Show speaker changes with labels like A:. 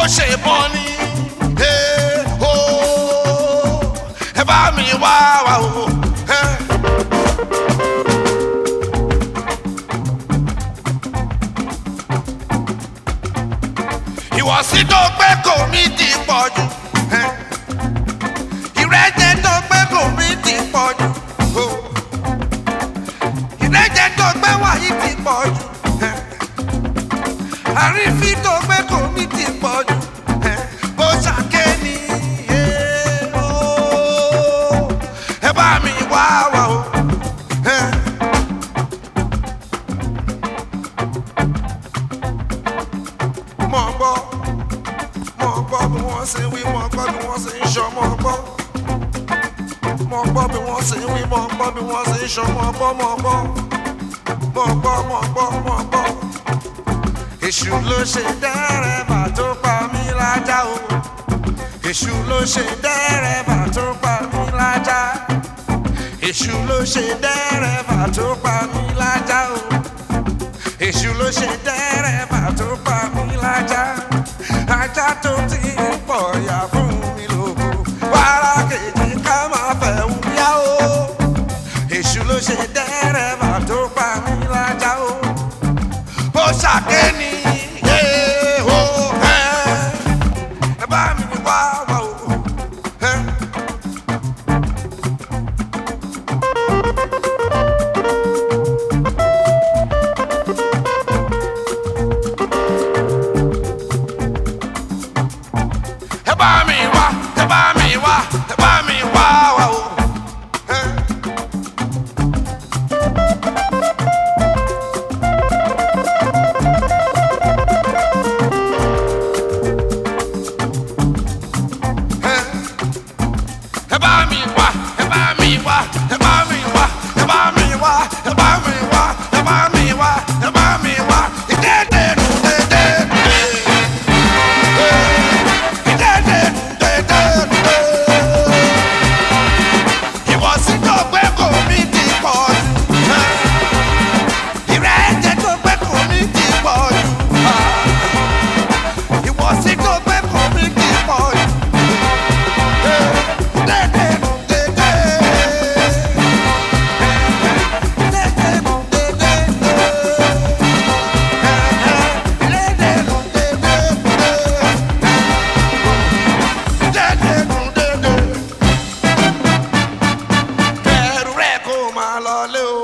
A: ṣe bọ́ ni ẹ ó ẹ bá mi wá wá o. ẹ. ìwọ̀sí tó gbé kò mí ti pọ̀ jù. ẹ. ìrẹ́jẹ tó gbé kò mí ti pọ̀ jù. o. ìrẹ́jẹ tó gbé wàyí ti pọ̀ jù. ẹ. àrífín tó gbé kò mí ti pọ̀ jù. ẹ. bó ṣàké ni ẹ ó. ẹ bá mi wá wá o. ẹ. mọ̀ gbọ́ mọ̀ gbọ́ bí wọ́n ṣe wí mọ̀ gbọ́ bí wọ́n ṣe ń ṣọ mọ̀ gbọ́ mọ̀ gbọ́ bí wọ́n ṣe wí mọ̀ gbọ́ bí wọ́n ṣe ń ṣọ mọ̀ gbọ́ mọ̀ gbọ́ mọ̀ gbọ́ mọ̀ gbọ́ mọ̀ gbọ́. èṣù ló ṣe dẹ́rẹ́bà tó pa mí lájà o èṣù ló ṣe dẹ́rẹ́bà tó pa mí lájà èṣù ló ṣe dẹ́rẹ́bà tó pa mí lájà o èṣù ló ṣe dẹ́rẹ́bà tó pa mí lájà ajá tó ti ń pọ̀ yà fún mi lóko wàrà kejì ká máa fẹ́ wúyá o èṣù ló ṣe dẹ́rẹ́bà tó pa mí lájà o ó ṣàkéni ẹ o ẹ ẹ bá mi wá wá o ẹ. ẹ bá mi wá ẹ bá mi wá ẹ bá mi wá wá o. ẹ. ẹ. ẹ bá mi wá ẹ bá mi wá ẹ bá mi wá ẹ bá mi wá ẹ bá mi wá ẹ bá mi wá ẹ bá mi wá ìdẹ́dẹ́ nù dẹ́dẹ́ nù dẹ́. Ìwọ̀sí tó gbé kò mí ti pọ̀ jù. Ìrẹ́jẹ tó gbé kò mí ti pọ̀ jù. Ìwọ̀sí tó gbé kò mí ti pọ̀ jù. Dédé nù dédé. Dédé nù dédé. Dédé nù dédé. Dédé nù dédé. Kẹ̀rù rẹ̀ kó máa lọ lé o.